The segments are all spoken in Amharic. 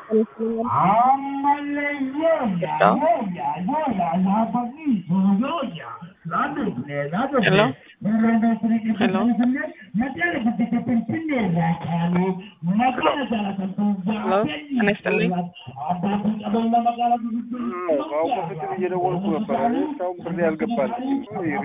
Hello? Hello? Hello? ጤና ይስጥልኝ። ከአሁን በፊትም እየደወልኩ ነበረ። እስካሁን ብሬ አልገባልኝም።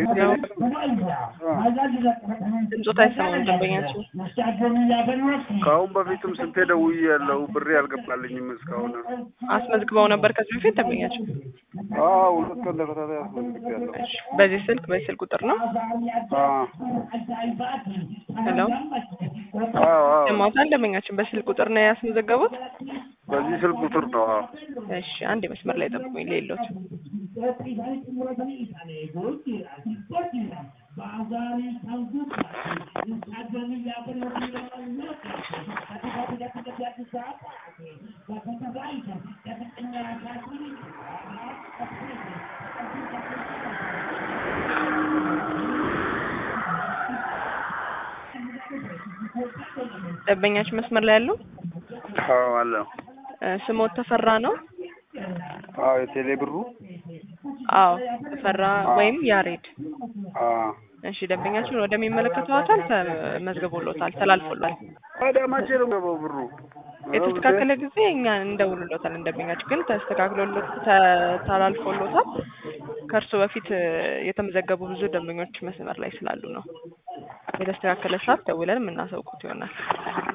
ድምፆት አይሰማም ደንበኛችን። ከአሁን በፊትም ስንቴ ደውዬ ያለው ብሬ አልገባልኝም እስካሁን። አስመዝግበው ነበር ከዚህ በፊት ደንበኛችን? አዎ ሁለት ቀን ተከታታይ አስመዝግቤያለሁ። እሺ፣ በዚህ ስልክ በዚህ ስልክ ቁጥር ነው? አዎ ሄሎ አዎ አዎ ሰማሁታል። ደንበኛችን በስልክ ቁጥር ነው ያስመዘገቡት? በዚህ ስልክ ቁጥር ነው። አዎ እሺ፣ አንድ መስመር ላይ ጠብቁኝ። ሌሎት ደንበኛችን መስመር ላይ ያለው አዎ አለው። እ፣ ስሞት ተፈራ ነው? አዎ የቴሌ ብሩ አዎ ተፈራ ወይም ያሬድ። አዎ እሺ ደንበኛችን ወደሚመለከተው አካል ተመዝግቦሎታል፣ ተላልፎላል። ታዲያ መቼ ነው የሚገባው ብሩ? የተስተካከለ ጊዜ እኛ እንደውልሎታል። ደንበኛችን ግን ተስተካክሎሎት ተ- ተላልፎሎታል። ከእርሱ በፊት እ፣ የተመዘገቡ ብዙ ደንበኞች መስመር ላይ ስላሉ ነው። የተስተካከለ ሰዓት ደውለን የምናሳውቁት ይሆናል።